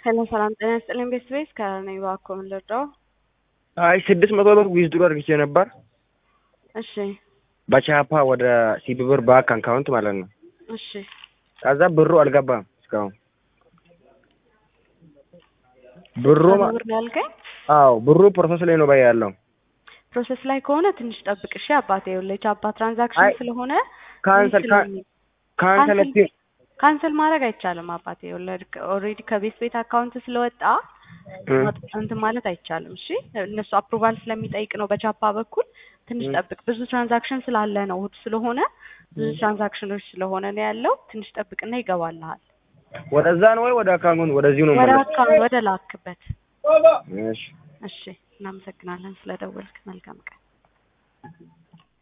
ሄሎ ሰላም ጤና ይስጥልኝ ቤተሰቤ ከነኝ እባክዎ ምን ልርዳው? አይ ስድስት መቶ ብር ዊዝድሮ አድርጌ ነበር እሺ በቻፓ ወደ ሲቢ ብር ባንክ አካውንት ማለት ነው። እሺ ከዛ ብሩ አልገባም እስካሁን ብሩ ማ- ብር ነው ያልከኝ? አዎ ብሩ ፕሮሰስ ላይ ነው ባይ ያለው ፕሮሰስ ላይ ከሆነ ትንሽ ጠብቅ እሺ አባቴ። ይኸውልህ የቻፓ ትራንዛክሽን አይ፣ ስለሆነ ካንሰል ካ- ስለሚ- ካንሰል ካንስል ካንስል ማድረግ አይቻልም አባቴ። ይኸውልህ ኦልሬዲ ከቤት ቤት አካውንት ስለወጣ እ- ማጥ- እንትን ማለት አይቻልም። እሺ እነሱ አፕሩቫል ስለሚጠይቅ ነው በቻፓ በኩል ትንሽ እ- ጠብቅ። ብዙ ትራንዛክሽን ስላለ ነው እሑድ ስለሆነ ብዙ ትራንዛክሽኖች ስለሆነ ነው ያለው። ትንሽ ጠብቅና ይገባልሃል ወደዛ ነው ወይ ወደ አካውንት ወደዚሁ ነው ወደ መለስ አካውንት ወደ ላክበት። እሺ እሺ እናመሰግናለን ስለደወልክ። መልካም ቀን